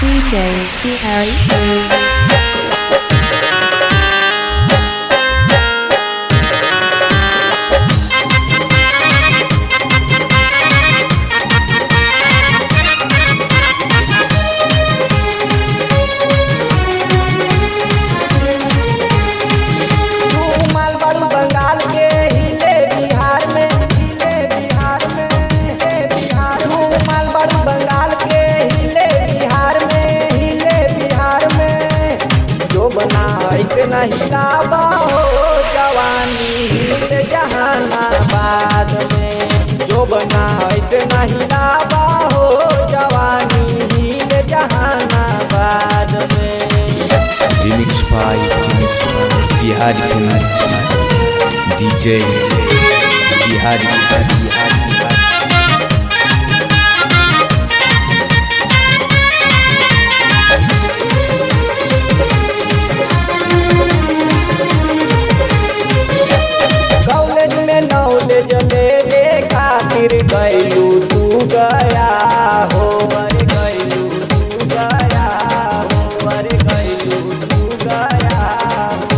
DJ Harry Food. तू मालवाड़ू बंगाल के हिले बिहार में हिले बिहार में हिले बिहार तू मालवाड़ू बंगाल के हिले बिहार में हिले बिहार में जो बना ऐसे न हिलाबा हो जवानी हिले जहानाबाद में जो बना ऐसे न हिलाबा हो जवानी हिले जहानाबाद में Remix by Remix by Bihari famous DJ Bihari Bihari Bihari college में नॉलेज लेवे खातिर गैलू तू गया हो अरे गैलू तू गया हो अरे गैलू तू गया हो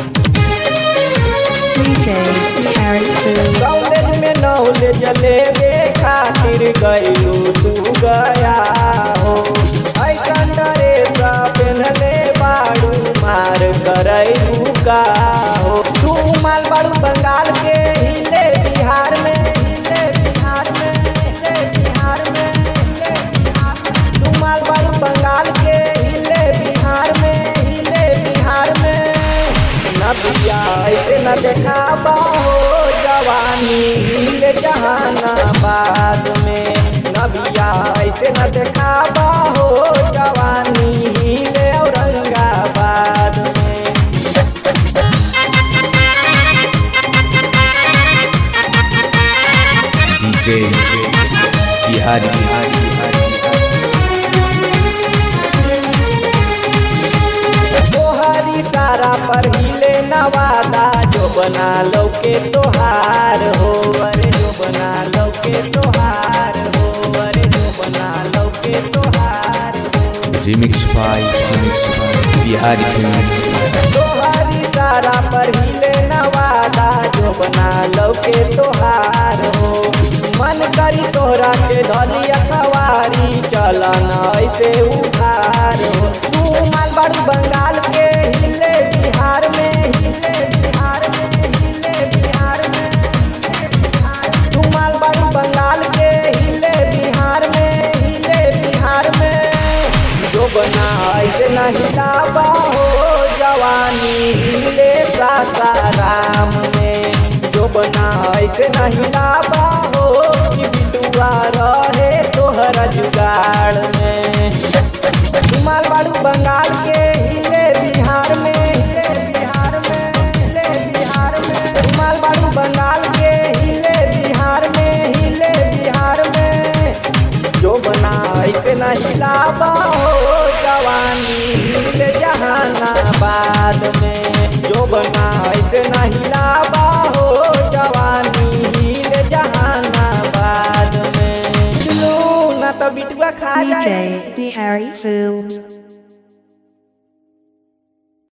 DJ Harry Food. कॉलेज में नॉलेज लेवे खातिर गैलू तू गया हो ऐसन ड्रेस पहनले बाड़ू मार करैलू का हो तू मालवाड़ू बंगाल के हिले बिहार में हिले बिहार में हिले बिहार में हिले बिहार में तू मालवाड़ू बंगाल के हिले बिहार में हिले बिहार में न बिया ऐसे न देखाबा हो जवानी हिले जहानाबाद में न बिया ऐसे न देखाबा हो जवानी हिले औरंगाबाद में DJ Bihari Bihari Bihari तोहरी सारा पर हिले नवादा जो बना लो के तोहार हो अरे जो बना लो के तोहार हो अरे जो बना लो के तोहार हो Remix by Remix by Bihari famous तोहरी सारा पर हिले नवादा जो बना लो के तोहार हो मन करी तोहरा के धलिया कवारी चलन ऐसे उधार हो तू मालवाड़ू बंगाल के हिले बिहार में हिले बिहार में हिले बिहार में हिले बिहार तू मालवाड़ू बंगाल के हिले बिहार में हिले बिहार में जो बना ऐसे न हिलाबा हो जवानी हिले सासाराम में जो बना ऐसे न हिलाबा हो कि बिटुआ रहे तोहरा जुगाड़ में तू मालवाड़ू बंगाल के हिले बिहार में हिले बिहार में हिले बिहार में तू मालवाड़ू बंगाल के हिले बिहार में हिले बिहार में जो बना ऐसे न हिलाबा हो जवानी हिले जहानाबाद में जो बना ऐसे न हिलाबा हो जवानी हिले जहानाबाद में चलो ना तो बिटुआ खा जाए DJ Harry Food.